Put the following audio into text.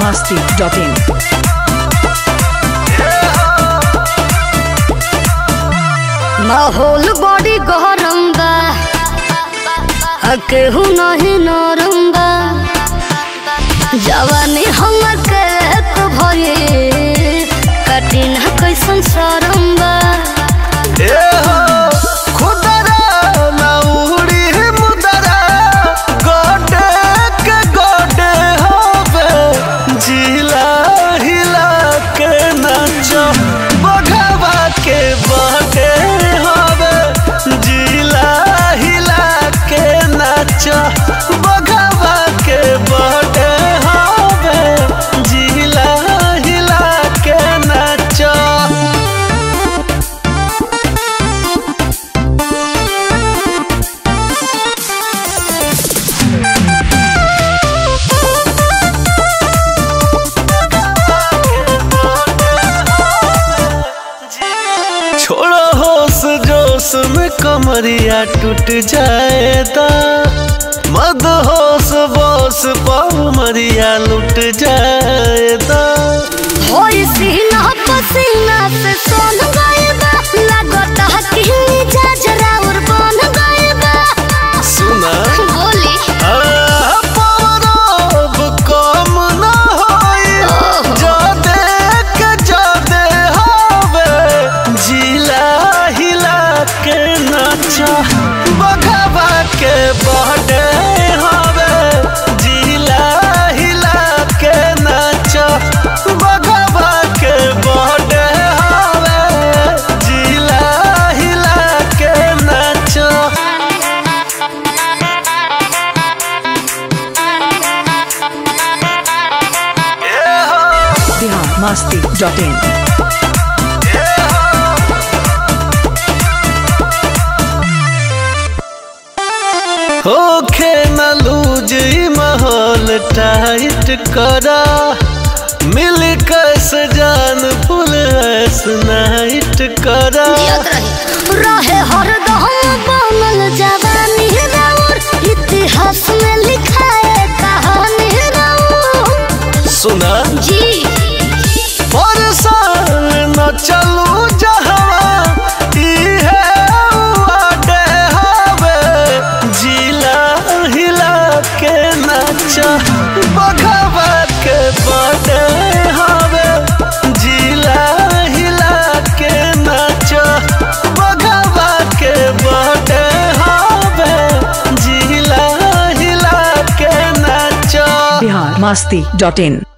masti.in. माहौल बड़ी गरम बा आ केहू नहीं नरम बा जवानी हमर के तो भये कठिन कैसन शरम बा बघवा के बड़े हवे जिला हिला के नाचो छोड़ो होश जोश में कमरिया टूट जाएगा मद होश बोस मरिया लुट जाएगा होई सीना पसीना से सोन गए बा लगता कि मिजाज राउर बन गए बा सुना बोली आ, पवरब कम न होई जादे के जादे हवे जिला हिला के नाचा बघवा के बड़े हवे जिला हिला के नाचा बघवा के बड़े हवे जिला हिला के नाचा Bihar masti.in. होखे न लूज ई माहौल टाइट करा मिल कस जान फुल ऐस नाइट करा जियत रही रहे हरदम बनल जवानी राउर इतिहास में लिखाए कहानी राउर सुना जी पर साल न चलू जहवा इहे उआडे हवे जिला हिला के नाचा बघवा के बड़े हवे जिला हिला के नाचा बघवा के बड़े हवे जिला हिला के नाचा Bihar masti.in.